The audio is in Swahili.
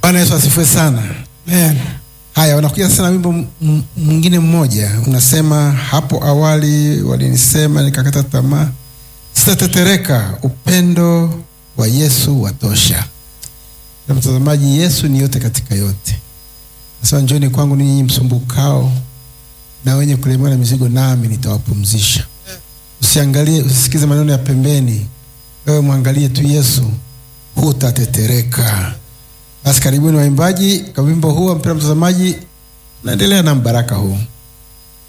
Bwana Yesu asifiwe sana. Amen. Haya, unakuja sasa na wimbo m- m- mwingine mmoja, unasema hapo awali walinisema nikakata tamaa, sitatetereka, upendo wa Yesu watosha. Na mtazamaji, Yesu ni yote katika yote. Nasema njoni kwangu ninyi msumbukao na wenye kulemewa na mizigo, nami nitawapumzisha. Usiangalie, usisikize maneno ya pembeni, wewe mwangalie tu Yesu, hutatetereka. Basi karibuni waimbaji kwa wimbo huu, mpendwa mtazamaji, naendelea na mbaraka huu.